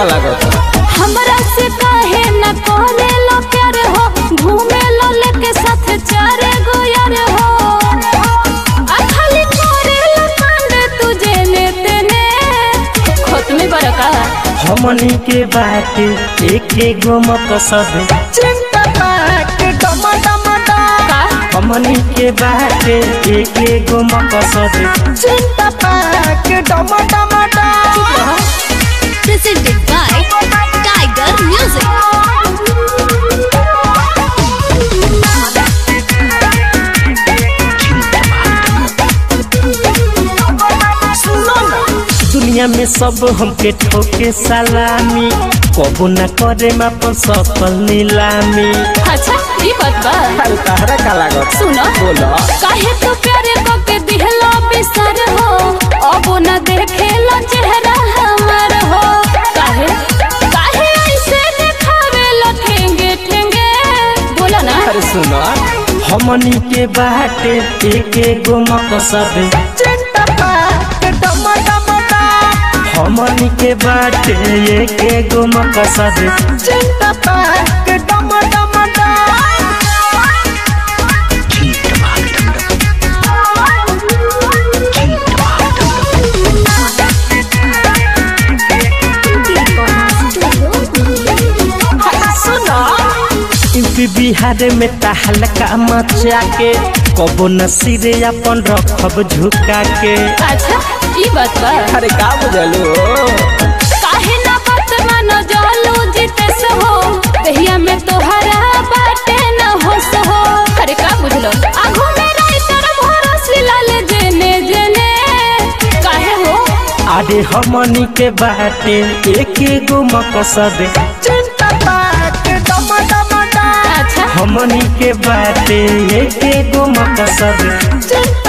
का लागत हमरा से काहे न करे लो प्यार हो घूमे लो लेके साथ चारे गो यार हो आ खाली करे लो कांड तुझे ने तेने खोत में बरका हमनी के बात एक गो मत सब चिंता पाक डम डम डम का हमनी के बात एक गो मत सब चिंता पाक डम डम डम presented by Tiger Music. दुनिया में सब हमके ठोके सलामी कबो न करे अपन सफल नीलामी अच्छा ई बात बा अरे तहरा का लागत सुनो बोलो काहे तो प्यारे को के दिहलो बिसर हो अब न देखेलो चेहरा हमर हो काहे काहे ऐसे देखावे लो ठेंगे ठेंगे बोला ना अरे सुनो हमनी के बाटे एक गो मकसद चिंता पाक डम डम डम हमनी के बाटे एक गो मकसद चिंता पाक डम डम डम यूपी बिहार में तहलका मचा के कबो न सिरे अपन रखब झुका के अच्छा ई बात बा अरे का बुझलू काहे ना बात मानो जालू जितेस हो दहिया में तोहरा बाटे न होस हो अरे का बुझलो आगू में राइतर भरोस लाले जेने जेने काहे हो अरे हमनी के बाटे एक गो मकसद चिंता पाक डम डम डम अच्छा हमनी के बाटे एक गो मकसद चिंता